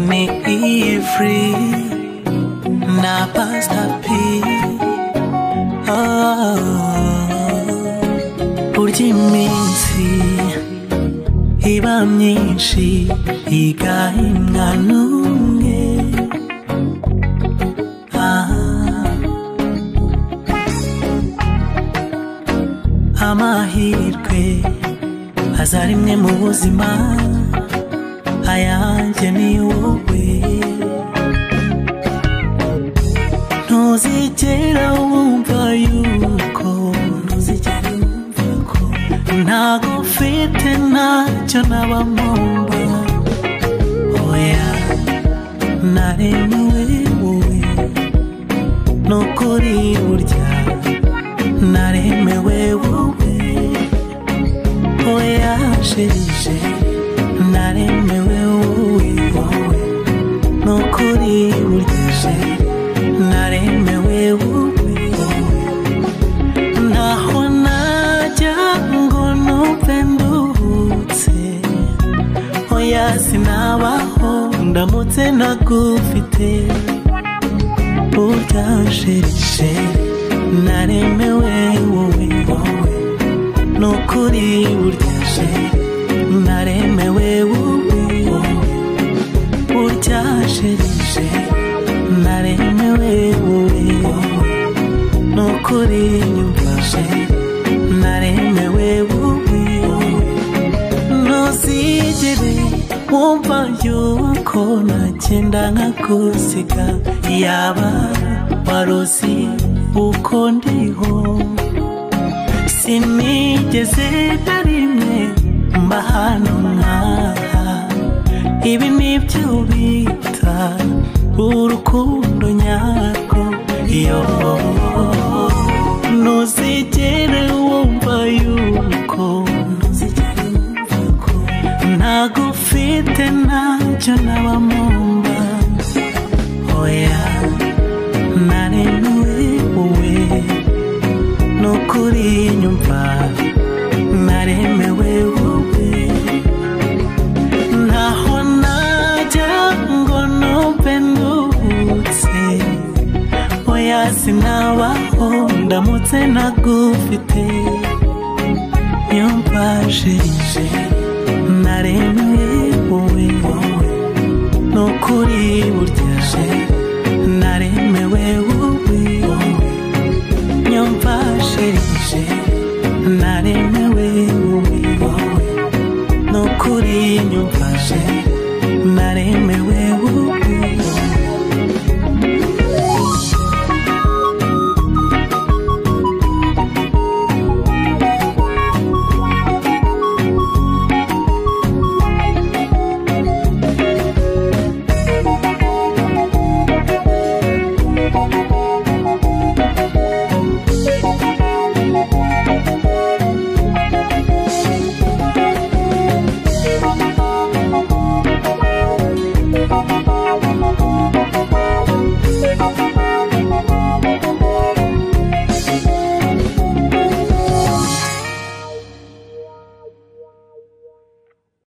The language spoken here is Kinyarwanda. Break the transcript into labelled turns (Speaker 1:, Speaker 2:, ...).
Speaker 1: Me free na Pastor P. Oh, burya iminsi iba myinshi igaha umwana umwe. Ah, amahirwe aza rimwe mu buzima ayanjye ni wowe ntuzigera wumva yuko ntuzigera wumva ko ntago mfite ntacyo naba mpomba oya naremewe wowe n'ukuri burya naremewe wowe oya sherije naremewe wowe wowe n'ukuri burya sherije naremewe wowe wowe ntaho najya ngo numve nduhutse oya sinabaho ndamutse ntagufite burya sherije naremewe wowe wowe n'ukuri burya sherije naremewe wowe wowe burya sherije naremewe wowe wowe n'ukuri nyumvise naremewe wowe wowe ntuzigere wumva yuko nagenda nkagusiga yaba waruzi uko ndiho sinigeze na rimwe mba hano nkaha ibi nibyo bita urukundo nyarwo iyo ntuzigere wumva yuko ntuzigere wumva ko ntago ufite ntacyo naba mumba oya naremewe wowe n'ukuri nyumva naremewe wowe ntaho najya ngo numve nduhutse oya sinabaho ndamutse ntagufite nyumva sherije naremewe wowe wowe n'ukuri burya sherije naremewe wowe wowe nyumva sherije naremewe wowe wowe n'ukuri nyumva sherije